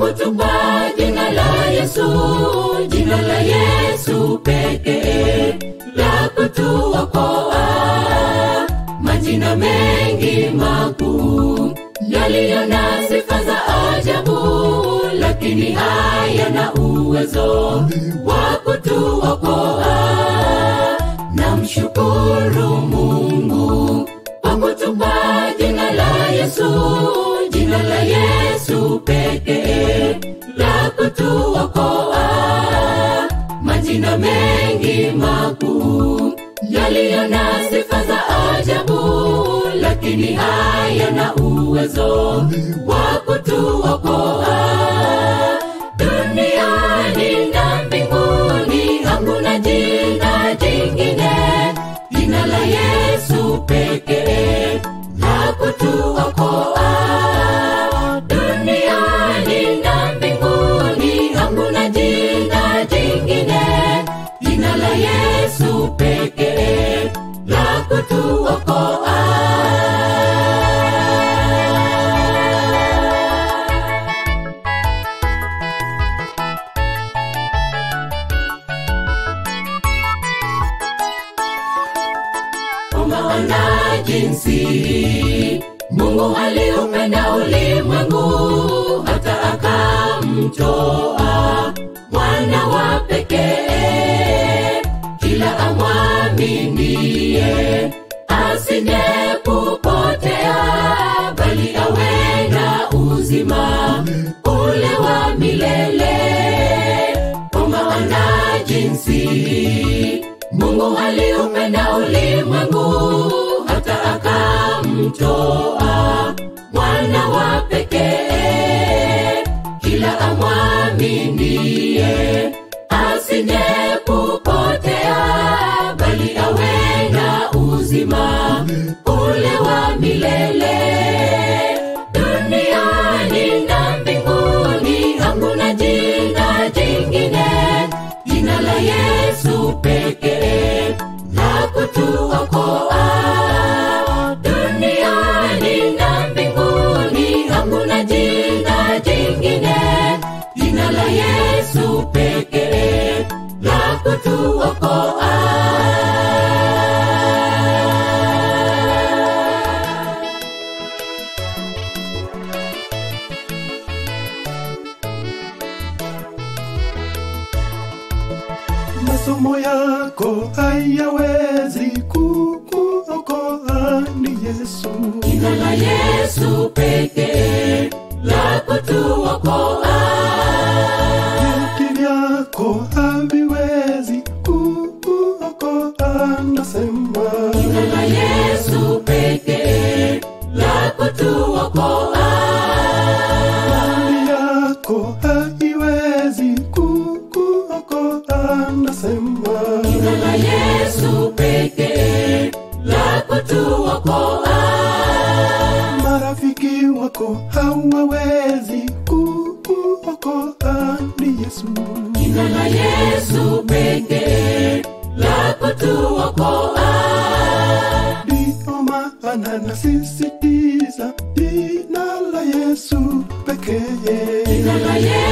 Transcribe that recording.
kutupa jina la Yesu, jina la Yesu pekee la kutuokoa. Majina mengi makuu yaliyo na sifa za ajabu, lakini hayana uwezo wa kutuokoa. Namshukuru Mungu kwa kutupa jina la Yesu, jina la Yesu pekee la kutuokoa. Majina mengi makuu yaliyo na sifa za ajabu, lakini hayana uwezo wa kutuokoa. Duniani na mbinguni hakuna jina jingine, jina la Yesu pekee la kutuokoa. Duniani na mbinguni hakuna jina jingine, jina la Yesu pekee la kutuokoa. Kwa maana jinsi Mungu aliupenda ulimwengu hata akamtoa mwana wa pekee, kila amwaminie asije kupotea, bali awe na uzima ule wa milele. Kwa maana jinsi Mungu aliupenda ulimwengu hata akamtoa mwana wa pekee, kila amwaminie asije kupotea, bali awe na uzima ule wa milele. Duniani na mbinguni hakuna jina jingine, jina la Yesu pekee la kutuokoa. Duniani na mbinguni hakuna jina jingine, jina la Yesu pekee la kutuokoa. masomo yako hayawezi kukuokoa ni Yesu. Jina la Yesu pekee la kutuokoa. Vyeti vyako haviwezi kukuokoa, nasema Jina la Yesu pekee la kutuokoa. mali yako haiwezi kukuokoa, nasema Jina la Yesu pekee la kutuokoa. marafiki wako hawawezi kukuokoa, ni Yesu. Jina la Yesu pekee la kutuokoa. Ndio maana nasisitiza jina la Yesu pekee. Jina la Yesu